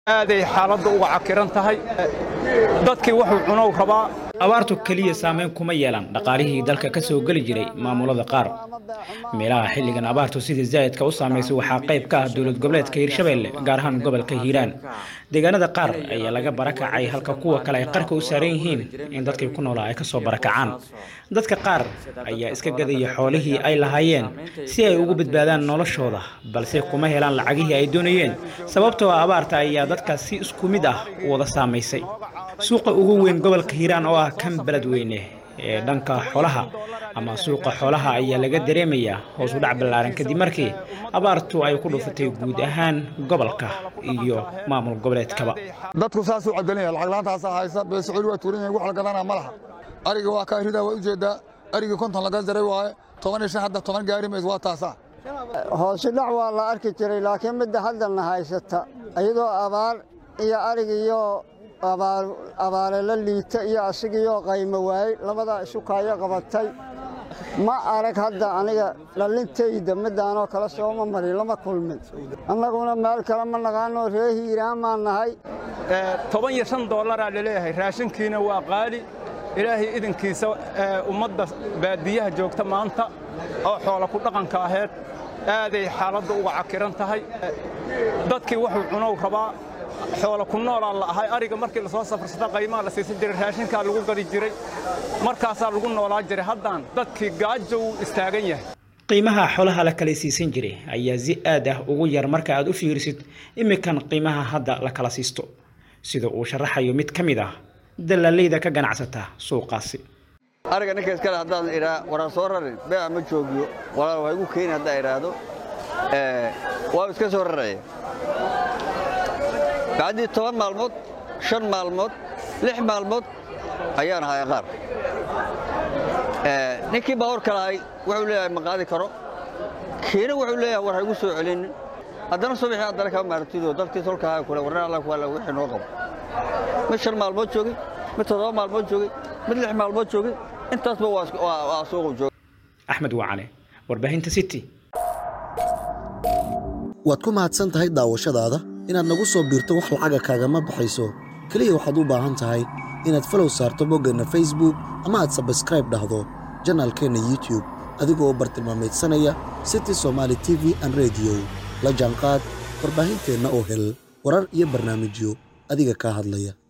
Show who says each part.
Speaker 1: aaday xaaladda uga cakiran tahay dadkii wuxuu cunow rabaa
Speaker 2: abaartu keliya saameyn kuma yeelan dhaqaalihii dalka ka soo geli jiray maamulada qaar meelaha xilligan abaartu sidii zaa'idka u saamaysay waxaa qayb ka ah dowlad goboleedka hiirshabeelle gaar ahaan gobolka hiiraan deegaanada qaar ayaa laga barakacay halka kuwa kale ay qarka u saaran yihiin in dadkii ku noolaa ay kasoo barakacaan dadka qaar ayaa iska gadaya xoolihii ay lahaayeen si ay ugu badbaadaan noloshooda balse kuma helaan lacagihii ay doonayeen sababtoo ah abaarta ayaa dadkaas si isku mid ah u wada saamaysay suuqa ugu weyn gobolka hiiraan oo ah kan beledweyne ee dhanka xoolaha ama suuqa xoolaha ayaa laga dareemayaa hoos u dhac ballaaran kadib markii abaartu ay ku dhufatay guud ahaan gobolka iyo maamul goboleedkaba
Speaker 3: dadku saasuu cadelinaya lacag laantaasaa haysa beesicil waa tuuran yahay wax la gadanaa ma laha ariga waa kaa ridaa waa ujeedaa arigii konton laga jaray waaye toban iyo shan hadda toban gaari mays waa taasaa
Speaker 4: hoosi dhac waa la arki jiray laakiin midda haddana haysata iyadoo abaar iyo arigiyo abaare la liita iyo asigiioo qaymo waayey labadaa isu kaayo qabatay ma arag hadda aniga dhalintayda midaanoo kale sooma marin lama kulmin annaguna meel kale ma naqaanoo ree hiiraan maan nahay
Speaker 1: toban iyo shan dollaraa laleeyahay raashinkiina waa qaali ilaahay idinkiisa ummadda baadiyaha joogta maanta oo xoola ku dhaqanka aheyd aaday xaaladda uga cakiran tahay dadkii wuxuu cunow rabaa xoola ku noolaa la ahay ariga markii lasoo safarsata qaymaha la siisan jiray raashinkaa lagu gadi jiray markaasaa lagu noolaa jiray haddaan dadkii gaajo uu istaagan yahay
Speaker 2: qiimaha xoolaha la kala siisan jiray ayaa si aad ah ugu yar marka aad u fiirisid iminkan qiimaha hadda la kala siisto sida uu sharaxayo mid ka mid ah dalaaleyda ka ganacsata suuqaasi
Speaker 5: ariga ninka iskale haddaan idhaa waraan soo rarin beeca ma joogiyo walaal waa igu keeni haddaan idhaahdo waa iska soo raraya bacdii toban maalmood shan maalmood lix maalmood ayaan ahay qaar ninkii baabuurka lahay wuxuu leeyahay ma qaadi karo kiina wuxuu leeyahay war ha igu soo celinin haddana subaxii haddana kaa maartido dadkii tolkahaa kule warna alla kuala wixii noo qabo mid shan maalmood joogay mid toddoba maalmood joogay mid lix maalmood joogay intaasba waa suuqu joogay
Speaker 2: axmed wacane warbaahinta city
Speaker 6: waad ku mahadsan tahay daawashadaada inaad nagu soo biirto wax lacaga kaagama baxayso keliya waxaad u baahan tahay inaad falow saarto boggeenna facebook ama aad sabskraib dhahdo janaalkeenna youtube adigoo bartilmaamaydsanaya city somaali t v an rediyo la jaanqaad warbaahinteenna oo hel warar iyo barnaamijyo adiga kaa hadlaya